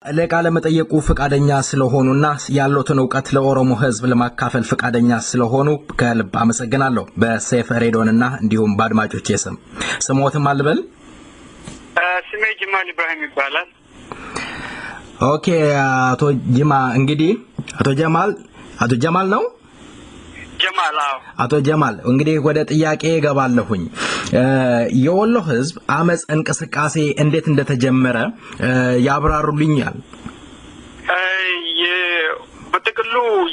ለቃለ መጠየቁ ፈቃደኛ ስለሆኑና ያሉትን እውቀት ለኦሮሞ ሕዝብ ለማካፈል ፈቃደኛ ስለሆኑ ከልብ አመሰግናለሁ። በሴፍ ሬዲዮንና እንዲሁም በአድማጮቼ ስም ስሞትም አልበል። ስሜ ጅማል ኢብራሂም ይባላል። ኦኬ አቶ ጅማ እንግዲህ አቶ ጀማል አቶ ጀማል ነው ጀማል አዎ። አቶ ጀማል እንግዲህ ወደ ጥያቄ እገባለሁኝ። የወሎ ህዝብ አመፅ እንቅስቃሴ እንዴት እንደተጀመረ ያብራሩልኛል? በጥቅሉ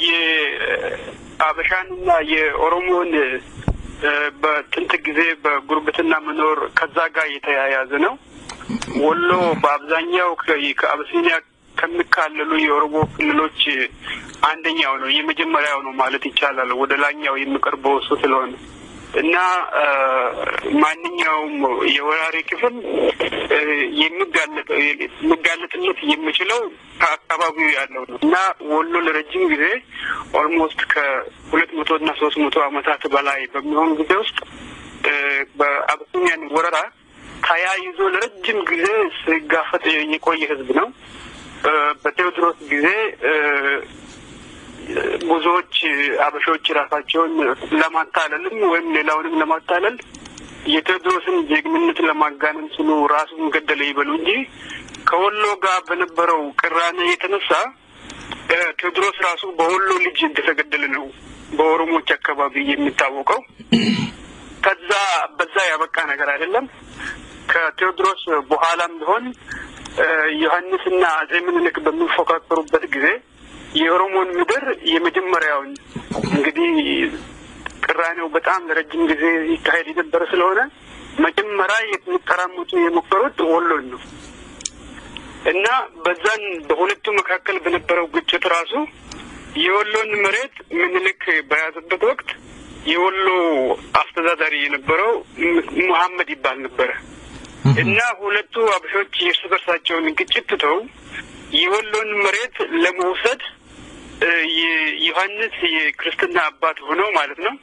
የአበሻንና የኦሮሞን በጥንት ጊዜ በጉርብትና መኖር ከዛ ጋር የተያያዘ ነው። ወሎ በአብዛኛው ከአብሲኒያ ከሚካለሉ የኦሮሞ ክልሎች አንደኛው ነው፣ የመጀመሪያው ነው ማለት ይቻላል። ወደ ላኛው የሚቀርበው እሱ ስለሆነ እና ማንኛውም የወራሪ ክፍል የሚጋለጥነት የሚችለው ከአካባቢው ያለው ነው እና ወሎ ለረጅም ጊዜ ኦልሞስት ከሁለት መቶ እና ሶስት መቶ ዓመታት በላይ በሚሆን ጊዜ ውስጥ በአብሲኒያን ወረራ ተያይዞ ለረጅም ጊዜ ሲጋፈጥ የቆየ ህዝብ ነው። በቴዎድሮስ ጊዜ ብዙዎች አበሾች ራሳቸውን ለማታለልም ወይም ሌላውንም ለማታለል የቴዎድሮስን ጀግንነት ለማጋነን ስሉ ራሱን ገደለ ይበሉ እንጂ ከወሎ ጋር በነበረው ቅራኔ የተነሳ ቴዎድሮስ ራሱ በወሎ ልጅ እንደተገደለ ነው በኦሮሞዎች አካባቢ የሚታወቀው። ከዛ በዛ ያበቃ ነገር አይደለም። ከቴዎድሮስ በኋላም ቢሆን ዮሐንስና አጼ ምኒልክ በሚፎካከሩበት ጊዜ የኦሮሞን ምድር የመጀመሪያውን እንግዲህ ቅራኔው በጣም ለረጅም ጊዜ ይካሄድ የነበረ ስለሆነ መጀመሪያ የሚቀራመቱ የሞከሩት ወሎን ነው እና በዛን በሁለቱ መካከል በነበረው ግጭት ራሱ የወሎን መሬት ምኒልክ በያዘበት ወቅት የወሎ አስተዳዳሪ የነበረው መሐመድ ይባል ነበረ እና ሁለቱ አበሾች የእርስ በርሳቸውን ግጭት ትተው የወሎን መሬት ለመውሰድ ዮሐንስ የክርስትና አባት ሆነው ማለት ነው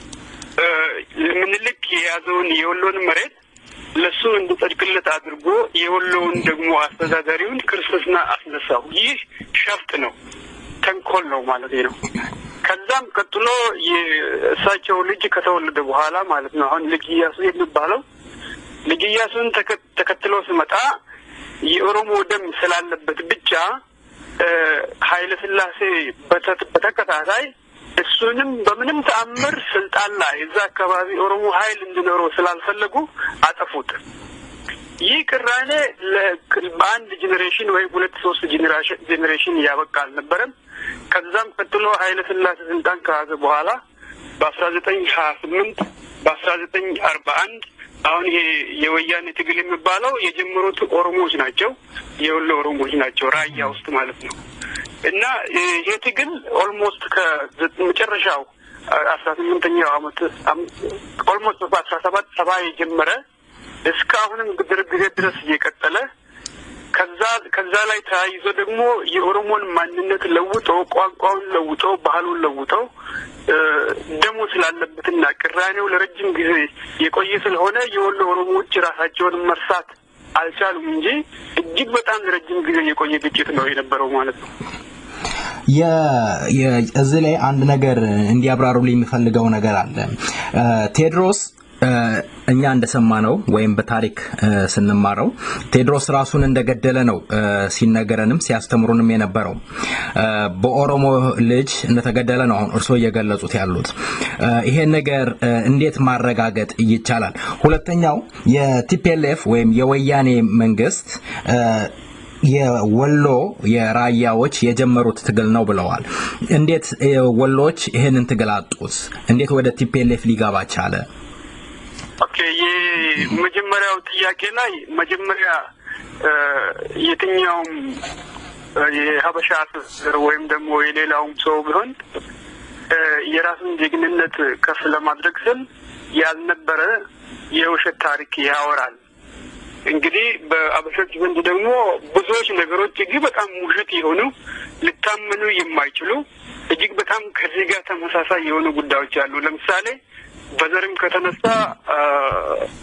ምኒልክ የያዘውን የወሎን መሬት ለሱ እንዲጸድቅለት አድርጎ የወሎውን ደግሞ አስተዳዳሪውን ክርስትና አስነሳው። ይህ ሸፍጥ ነው፣ ተንኮል ነው ማለት ነው። ከዛም ቀጥሎ የእሳቸው ልጅ ከተወለደ በኋላ ማለት ነው አሁን ልጅ እያሱ የሚባለው ልጅ እያሱን ተከትሎ ስመጣ የኦሮሞ ደም ስላለበት ብቻ ኃይለ ሥላሴ በተከታታይ እሱንም በምንም ተአምር ስልጣን ላይ እዛ አካባቢ ኦሮሞ ኃይል እንዲኖረው ስላልፈለጉ አጠፉት። ይህ ቅራኔ በአንድ ጄኔሬሽን ወይም ሁለት ሶስት ጄኔሬሽን እያበቃ አልነበረም። ከዛም ቀጥሎ ኃይለ ሥላሴ ስልጣን ከያዘ በኋላ በአስራ ዘጠኝ ሀያ ስምንት በአስራ ዘጠኝ አርባ አንድ አሁን ይሄ የወያኔ ትግል የሚባለው የጀመሩት ኦሮሞዎች ናቸው። የወሎ ኦሮሞዎች ናቸው፣ ራያ ውስጥ ማለት ነው። እና ይሄ ትግል ኦልሞስት ከመጨረሻው አስራ ስምንተኛው አመት ኦልሞስት በአስራ ሰባት ሰባ የጀመረ እስከ አሁንም ጊዜ ድረስ እየቀጠለ ከዛ ከዛ ላይ ተያይዞ ደግሞ የኦሮሞን ማንነት ለውጦ ቋንቋውን ለውጦ ባህሉን ለውጦ ደሞ ስላለበትና ቅራኔው ለረጅም ጊዜ የቆየ ስለሆነ የወሎ ኦሮሞዎች ራሳቸውን መርሳት አልቻሉም እንጂ እጅግ በጣም ለረጅም ጊዜ የቆየ ግጭት ነው የነበረው ማለት ነው። እዚህ ላይ አንድ ነገር እንዲያብራሩልኝ የሚፈልገው ነገር አለ። ቴዎድሮስ እኛ እንደሰማነው ወይም በታሪክ ስንማረው ቴዎድሮስ ራሱን እንደገደለ ነው ሲነገረንም ሲያስተምሩንም የነበረው። በኦሮሞ ልጅ እንደተገደለ ነው አሁን እርስዎ እየገለጹት ያሉት። ይሄን ነገር እንዴት ማረጋገጥ ይቻላል? ሁለተኛው የቲፒኤልኤፍ ወይም የወያኔ መንግስት የወሎ የራያዎች የጀመሩት ትግል ነው ብለዋል። እንዴት ወሎች ይህንን ትግል አጡት? እንዴት ወደ ቲፒኤልኤፍ ሊገባ ቻለ? ኦኬ፣ የመጀመሪያው ጥያቄ ላይ መጀመሪያ የትኛውም የሀበሻ አስተዳደር ወይም ደግሞ የሌላውም ሰው ቢሆን የራሱን ጀግንነት ከፍ ለማድረግ ስል ያልነበረ የውሸት ታሪክ ያወራል። እንግዲህ በአበሾች ዘንድ ደግሞ ብዙዎች ነገሮች እጅግ በጣም ውሸት የሆኑ ሊታመኑ የማይችሉ እጅግ በጣም ከዚህ ጋር ተመሳሳይ የሆኑ ጉዳዮች አሉ። ለምሳሌ በዘርም ከተነሳ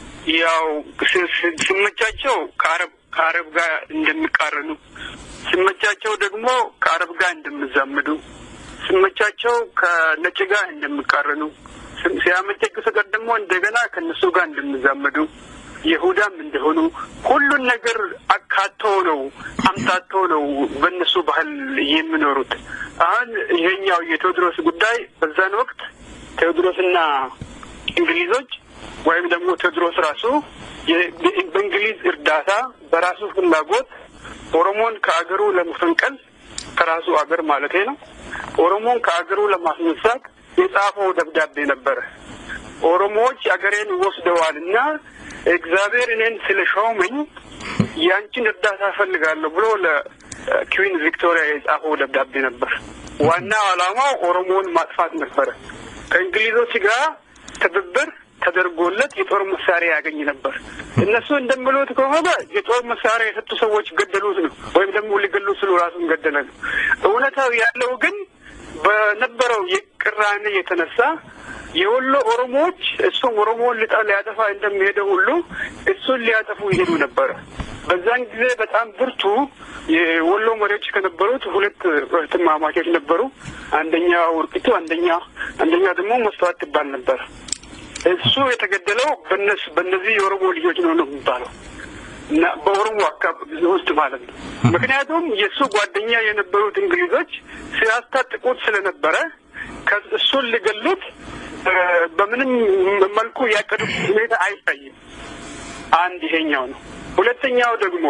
ያው ሲመቻቸው ከአረብ ከአረብ ጋር እንደሚቃረኑ ሲመቻቸው ደግሞ ከአረብ ጋር እንደሚዛመዱ፣ ሲመቻቸው ከነጭ ጋር እንደሚቃረኑ፣ ሲያመቸግ ሰቀር ደግሞ እንደገና ከእነሱ ጋር እንደሚዛመዱ ይሁዳም እንደሆኑ ሁሉን ነገር አካቶ ነው አምታቶ ነው በእነሱ ባህል የሚኖሩት። አሁን ይሄኛው የቴዎድሮስ ጉዳይ በዛን ወቅት ቴዎድሮስና እንግሊዞች ወይም ደግሞ ቴዎድሮስ ራሱ በእንግሊዝ እርዳታ በራሱ ፍላጎት ኦሮሞን ከአገሩ ለመፈንቀል ከራሱ አገር ማለት ነው ኦሮሞን ከአገሩ ለማስነሳት የጻፈው ደብዳቤ ነበረ። ኦሮሞዎች አገሬን ወስደዋልና እግዚአብሔር እኔን ስለሾመኝ ያንቺን እርዳታ እፈልጋለሁ ብሎ ለኩዊን ቪክቶሪያ የጻፈው ደብዳቤ ነበር። ዋናው ዓላማው ኦሮሞውን ማጥፋት ነበረ። ከእንግሊዞች ጋር ትብብር ተደርጎለት የጦር መሳሪያ ያገኝ ነበር። እነሱ እንደሚሉት ከሆነ የጦር መሳሪያ የሰጡ ሰዎች ገደሉት ነው፣ ወይም ደግሞ ሊገሉት ስሉ ራሱን ገደለ ነው። እውነታው ያለው ግን በነበረው የቅራኔ የተነሳ የወሎ ኦሮሞዎች እሱም ኦሮሞውን ልጣ ሊያጠፋ እንደሚሄደው ሁሉ እሱን ሊያጠፉ ይሄዱ ነበረ። በዛን ጊዜ በጣም ብርቱ የወሎ መሪዎች ከነበሩት ሁለት እህትማማቾች ነበሩ። አንደኛ ውርቂቱ፣ አንደኛ አንደኛ ደግሞ መስተዋት ትባል ነበር። እሱ የተገደለው በነሱ በእነዚህ የኦሮሞ ልጆች ነው ነው የሚባለው እና በኦሮሞ አካባቢ ውስጥ ማለት ነው። ምክንያቱም የእሱ ጓደኛ የነበሩት እንግሊዞች ሲያስታጥቁት ስለነበረ እሱን ሊገሉት በምንም መልኩ ያቀዱት ሁኔታ አይታይም። አንድ ይሄኛው ነው። ሁለተኛው ደግሞ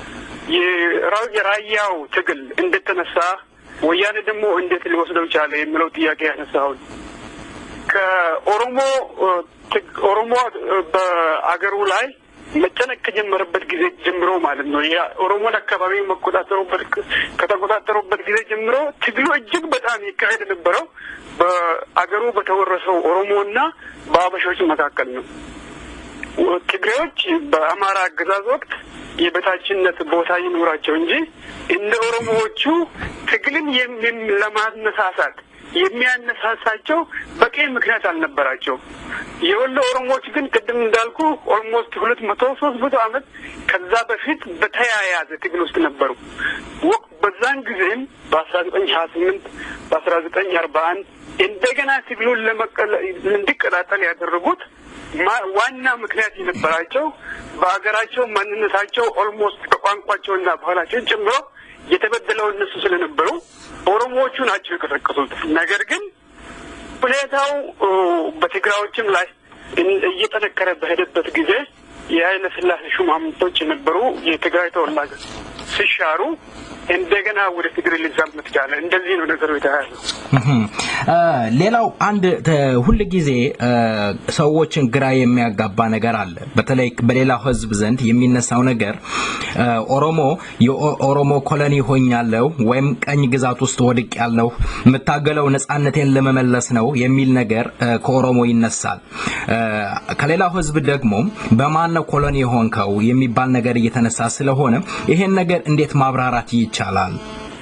የራያው ትግል እንደተነሳ ወያኔ ደግሞ እንዴት ሊወስደው ቻለ የሚለው ጥያቄ ያነሳውን ከኦሮሞ ኦሮሞ በአገሩ ላይ መጨነቅ ከጀመረበት ጊዜ ጀምሮ ማለት ነው የኦሮሞን አካባቢ መቆጣጠሩበት ከተቆጣጠሩበት ጊዜ ጀምሮ ትግሉ እጅግ በጣም ይካሄድ የነበረው በአገሩ በተወረሰው ኦሮሞና በአበሾች መካከል ነው። ትግሬዎች በአማራ አገዛዝ ወቅት የበታችነት ቦታ ይኑራቸው እንጂ እንደ ኦሮሞዎቹ ትግልን ለማነሳሳት የሚያነሳሳቸው በቂ ምክንያት አልነበራቸው። የወሎ ኦሮሞዎች ግን ቅድም እንዳልኩ ኦልሞስት ሁለት መቶ ሶስት መቶ ዓመት ከዛ በፊት በተያያዘ ትግል ውስጥ ነበሩ። ወቅት በዛን ጊዜም በአስራ ዘጠኝ ሀያ ስምንት በአስራ ዘጠኝ አርባ አንድ እንደገና ትግሉን እንዲቀጣጠል ያደረጉት ዋና ምክንያት የነበራቸው በሀገራቸው ማንነታቸው ኦልሞስት ከቋንቋቸውና ባህላቸውን ጨምሮ የተበደለው እነሱ ስለነበሩ ኦሮሞዎቹ ናቸው የቀሰቀሱት። ነገር ግን ሁኔታው በትግራዮችም ላይ እየጠነከረ በሄደበት ጊዜ የኃይለ ሥላሴ ሹማምንቶች የነበሩ የትግራይ ተወላጆች ሲሻሩ እንደገና ወደ ትግሬ ሊዛመት ቻለ። እንደዚህ ነው ነገሩ የተያያዘው። ሌላው አንድ ሁል ጊዜ ሰዎችን ግራ የሚያጋባ ነገር አለ። በተለይ በሌላው ሕዝብ ዘንድ የሚነሳው ነገር ኦሮሞ የኦሮሞ ኮሎኒ ሆኛለሁ ወይም ቀኝ ግዛት ውስጥ ወድቅ ያለሁ የምታገለው ነጻነቴን ለመመለስ ነው የሚል ነገር ከኦሮሞ ይነሳል። ከሌላው ሕዝብ ደግሞ በማን ነው ኮሎኒ የሆንከው የሚባል ነገር እየተነሳ ስለሆነ ይሄን ነገር እንዴት ማብራራት ይቻላል?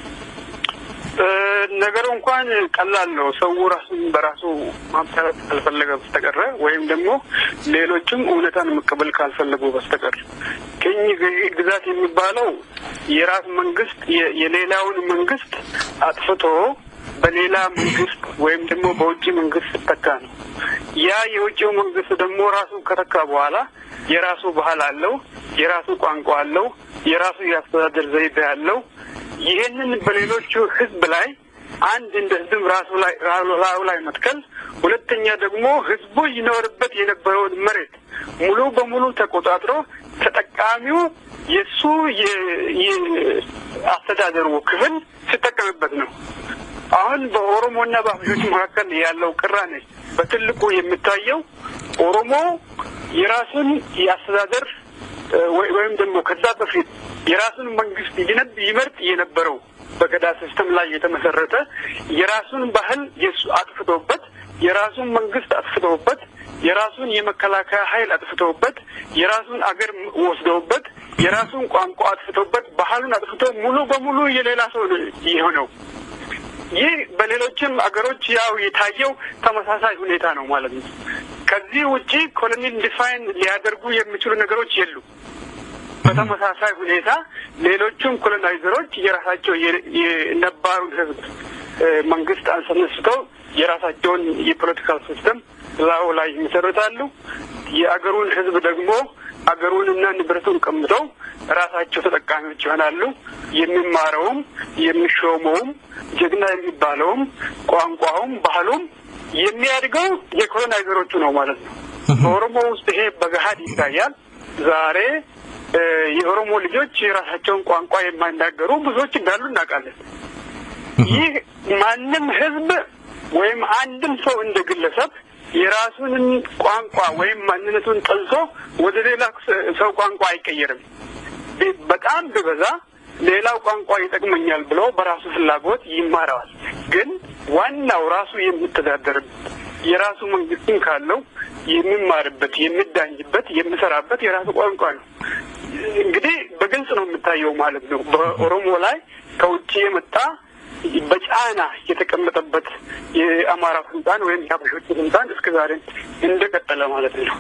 ነገሩ እንኳን ቀላል ነው። ሰው ራሱን በራሱ ማብሰረት ካልፈለገ በስተቀረ ወይም ደግሞ ሌሎችም እውነታን መቀበል ካልፈለጉ በስተቀር ቅኝ ግዛት የሚባለው የራስ መንግስት የሌላውን መንግስት አጥፍቶ በሌላ መንግስት ወይም ደግሞ በውጭ መንግስት ስተካ ነው። ያ የውጭው መንግስት ደግሞ ራሱ ከተካ በኋላ የራሱ ባህል አለው፣ የራሱ ቋንቋ አለው፣ የራሱ የአስተዳደር ዘይቤ አለው። ይህንን በሌሎቹ ህዝብ ላይ አንድ እንደ ህዝብ ራሱ ላይ ራሱ ላይ መትከል፣ ሁለተኛ ደግሞ ህዝቡ ይኖርበት የነበረውን መሬት ሙሉ በሙሉ ተቆጣጥሮ ተጠቃሚው የእሱ የአስተዳደሩ ክፍል ሲጠቀምበት ነው። አሁን በኦሮሞና በአበሾች መካከል ያለው ቅራኔ በትልቁ የሚታየው ኦሮሞ የራሱን የአስተዳደር ወይም ደግሞ ከዛ በፊት የራሱን መንግስት ይነብ ይመርጥ የነበረው በገዳ ሲስተም ላይ የተመሰረተ የራሱን ባህል የሱ አጥፍተውበት የራሱን መንግስት አጥፍተውበት የራሱን የመከላከያ ኃይል አጥፍተውበት የራሱን አገር ወስደውበት የራሱን ቋንቋ አጥፍተውበት ባህሉን አጥፍተው ሙሉ በሙሉ የሌላ ሰው የሆነው ይህ በሌሎችም አገሮች ያው የታየው ተመሳሳይ ሁኔታ ነው ማለት ነው። ከዚህ ውጪ ኮሎኒል ዲፋይን ሊያደርጉ የሚችሉ ነገሮች የሉ። በተመሳሳይ ሁኔታ ሌሎቹም ኮሎናይዘሮች የራሳቸው የነባሩን ህዝብ መንግስት አስነስተው የራሳቸውን የፖለቲካል ሲስተም ላው ላይ ይመሰርታሉ። የአገሩን ህዝብ ደግሞ አገሩንና ንብረቱን ቀምተው ራሳቸው ተጠቃሚዎች ይሆናሉ። የሚማረውም የሚሾመውም ጀግና የሚባለውም ቋንቋውም ባህሉም የሚያድገው የኮሎናይዘሮቹ ነው ማለት ነው። በኦሮሞ ውስጥ ይሄ በገሀድ ይታያል። ዛሬ የኦሮሞ ልጆች የራሳቸውን ቋንቋ የማይናገሩ ብዙዎች እንዳሉ እናውቃለን። ይህ ማንም ህዝብ ወይም አንድም ሰው እንደ ግለሰብ የራሱንን ቋንቋ ወይም ማንነቱን ጠልቶ ወደ ሌላ ሰው ቋንቋ አይቀየርም። በጣም ቢበዛ ሌላው ቋንቋ ይጠቅመኛል ብሎ በራሱ ፍላጎት ይማረዋል። ግን ዋናው ራሱ የሚተዳደርበት የራሱ መንግስትም ካለው የሚማርበት፣ የሚዳኝበት፣ የሚሰራበት የራሱ ቋንቋ ነው። እንግዲህ በግልጽ ነው የሚታየው ማለት ነው። በኦሮሞ ላይ ከውጭ የመጣ በጫና የተቀመጠበት የአማራ ስልጣን ወይም የሀበሾች ስልጣን እስከ ዛሬ እንደቀጠለ ማለት ነው።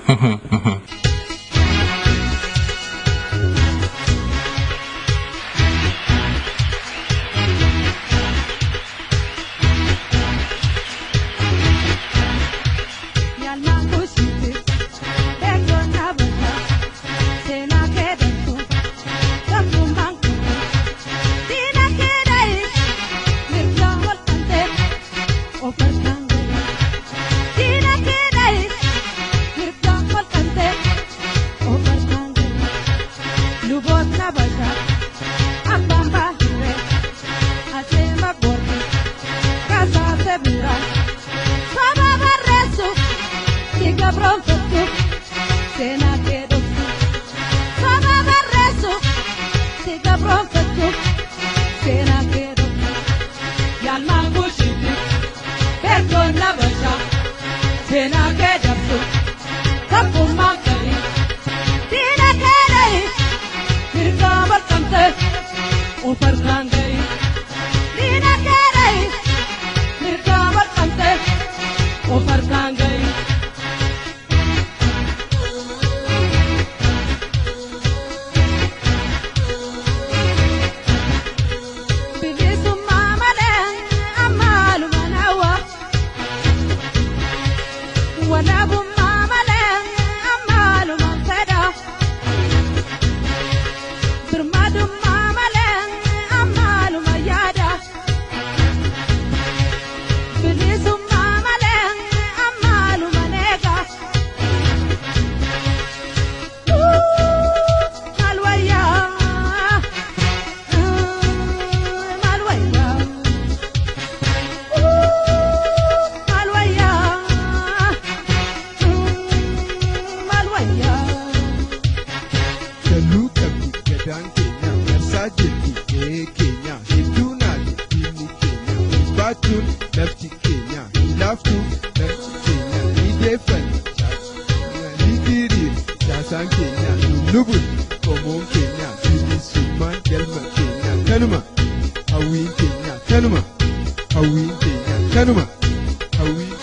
kanuma hawwiin keenya kanuma hawwiin keenya kanuma hawwiin